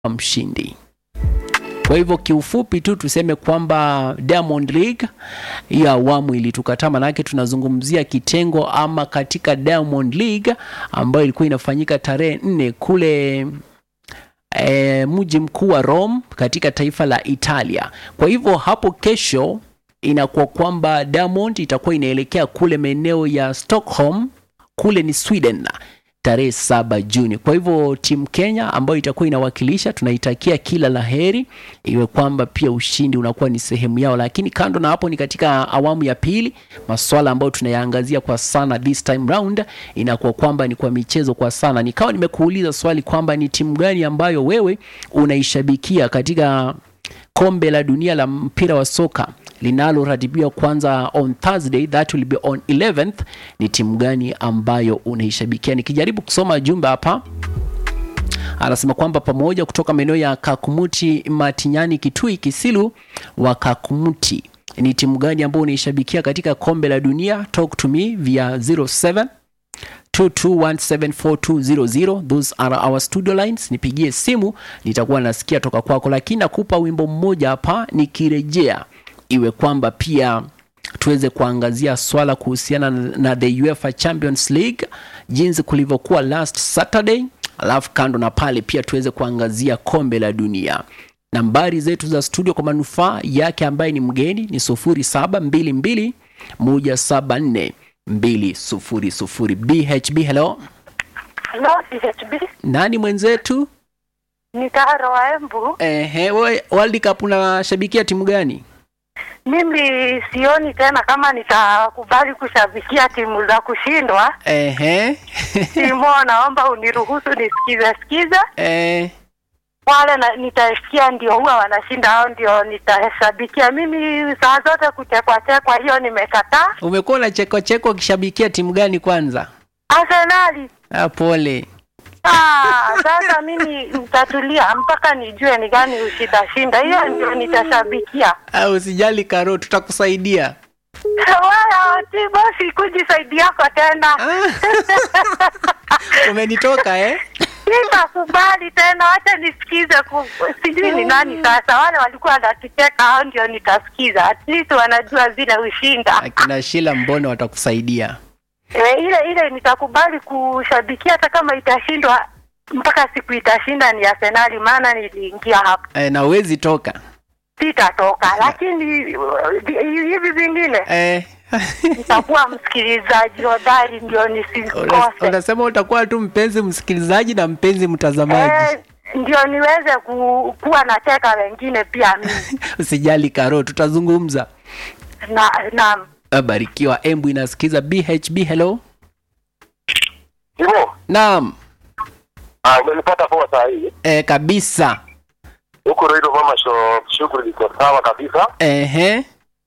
mshindi. Kwa hivyo kiufupi tu tuseme kwamba Diamond League hii awamu ilitukataa, manake tunazungumzia kitengo ama katika Diamond League ambayo ilikuwa inafanyika tarehe nne kule e, mji mkuu wa Rome katika taifa la Italia. Kwa hivyo hapo kesho inakuwa kwamba Diamond itakuwa inaelekea kule maeneo ya Stockholm, kule ni Sweden tarehe saba Juni. Kwa hivyo timu Kenya ambayo itakuwa inawakilisha tunaitakia kila la heri, iwe kwamba pia ushindi unakuwa ni sehemu yao. Lakini kando na hapo, ni katika awamu ya pili, maswala ambayo tunayaangazia kwa sana this time round inakuwa kwamba ni kwa michezo kwa sana. Nikawa nimekuuliza swali kwamba ni timu gani ambayo wewe unaishabikia katika kombe la dunia la mpira wa soka linaloratibiwa kwanza on Thursday, that will be on 11th. Ni timu gani ambayo unaishabikia? Nikijaribu kusoma jumbe hapa, anasema kwamba pamoja kutoka maeneo ya Kakumuti, Matinyani, Kitui, Kisilu wa Kakumuti, ni timu gani ambayo unaishabikia katika kombe la dunia? Talk to me via 07 22174200 those are our studio lines. Nipigie simu, nitakuwa nasikia toka kwako, lakini nakupa wimbo mmoja hapa nikirejea, iwe kwamba pia tuweze kuangazia swala kuhusiana na the UEFA Champions League jinsi kulivyokuwa last Saturday, alafu kando na pale pia tuweze kuangazia kombe la dunia. Nambari zetu za studio kwa manufaa yake ambaye ni mgeni ni 0722 174 200. BHB, hello. Hello, CHB. Nani mwenzetu? Ni Taro wa Embu. Ehe, wewe World Cup unashabikia timu gani? Mimi sioni tena kama nitakubali kushabikia timu za kushindwa. Ehe. Timo, naomba uniruhusu nisikize sikize Eh, wale na, nitasikia ndio huwa wanashinda hao ndio nitashabikia. Mimi saa zote kuchekwa chekwa, hiyo nimekataa. umekuwa na cheko cheko ukishabikia timu gani kwanza? Arsenali Ah, pole. Ah, sasa mimi nitatulia mpaka nijue ni gani ushitashinda, hiyo ndio nitashabikia. Ah, usijali Karo, tutakusaidia. Wala tibosi kujisaidia yako tena. Umenitoka eh? Sitakubali tena, wacha nisikize. ku- Sijui ni nani sasa, wale walikuwa wanatucheka hao ndio nitasikiza, at least wanajua zile ushinda. Akina Shila Mbono watakusaidia. E, ile ile nitakubali kushabikia hata kama itashindwa, mpaka siku itashinda ni Arsenali, maana niliingia hapo, Eh, na uwezi toka. sitatoka. Lakini uh, hivi vingine Eh. nitakuwa msikilizaji hodari, ndio Una- nisikose. Unasema utakuwa tu mpenzi msikilizaji na mpenzi mtazamaji. Eh, ndio niweze ku, kuwa na cheka wengine pia mimi Usijali Karo, tutazungumza. na na Barikiwa Embu inasikiza BHB, hello. Hivyo, Naam. ah, umenipata poa saa hii. Eh, kabisa. Huku Roiro Mama Shop shughuli iko sawa kabisa. Ehe.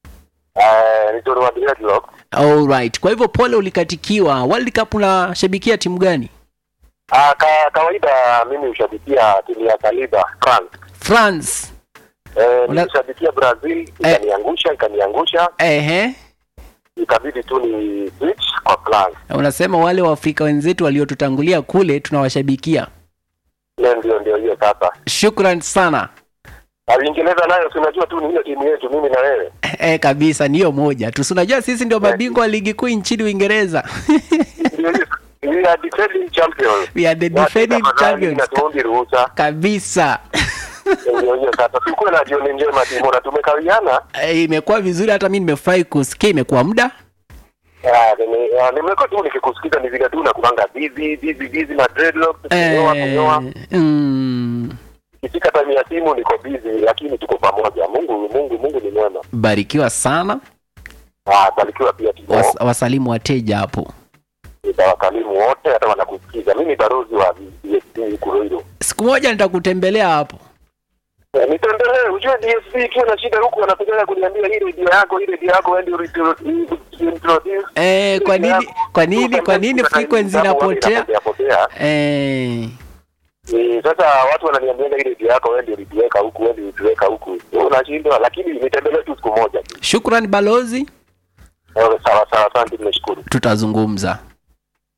Eh, ni wa Dreadlock. Alright. Kwa hivyo pole ulikatikiwa. World Cup unashabikia timu gani? Ah, ka, kawaida mimi hushabikia timu ya Saliba France. France. Eh, Una- nilishabikia Brazil ikaniangusha ikaniangusha Ehe. ikabidi tu ni switch kwa France. Unasema wale Waafrika wenzetu waliotutangulia kule tunawashabikia. Ile ndio ndio hiyo sasa. Shukran sana. Na Uingereza nayo si unajua tu ni hiyo timu yetu mimi na wewe. Eh, kabisa ni hiyo moja tu. Si Unajua sisi ndio mabingwa wa ligi kuu nchini Uingereza. Ndio hiyo. We are defending champions. We are the defending Tafadhali, champions. na tuombe ruhusa. Kabisa. Ndio hiyo sasa. Tukuwe na jioni njema timu na tumekawiana. Eh, imekuwa vizuri hata mimi nimefurahi kusikia imekuwa muda. Ah, nime- ah, nimekuwa tu nikikusikiza ni vile tu nakupanga busy busy busy na dreadlocks kunyoa kunyoa. Eh, mm, Ikifika time ya simu niko busy, lakini tuko pamoja. Mungu Mungu Mungu ni mwema. barikiwa sana. Ah, barikiwa pia timu. Was, wasalimu wateja hapo. Nitawakalimu wote hata wanakusikiza. Mimi ni barozi wa DSP Kuroiro. Siku moja nitakutembelea hapo. Eh, Nitembelee, ujue DSP ikiwa na shida huku wanapiga kuniambia hii redio yako, hii redio yako wewe ndio introduce. Eh, kwa nini kwa nini kwa nini frequency inapotea? Inapotea. Eh, Eh, sasa watu wananiambia ile redio yako wewe ndio ulituweka huku, wewe ndio ulituweka huku. Unashindwa, lakini nitembelee tu siku moja. shukran balozi, Eh, Sawa sawa, asante, nimeshukuru. tutazungumza.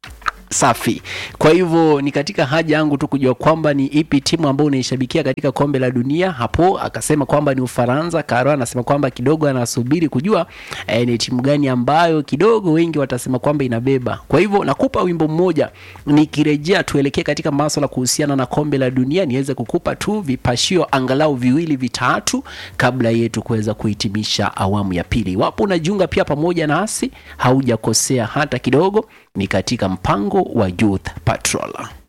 safi kwa hivyo ni katika haja yangu tu kujua kwamba ni ipi timu ambayo unaishabikia katika kombe la dunia hapo akasema kwamba ni ufaransa karo anasema kwamba kidogo anasubiri kujua eh, ni timu gani ambayo kidogo wengi watasema kwamba inabeba kwa hivyo nakupa wimbo mmoja nikirejea tuelekee katika maswala kuhusiana na kombe la dunia niweze kukupa tu vipashio angalau viwili vitatu kabla yetu kuweza kuhitimisha awamu ya pili iwapo unajiunga pia pamoja nasi haujakosea hata kidogo ni katika mpango wa youth patrol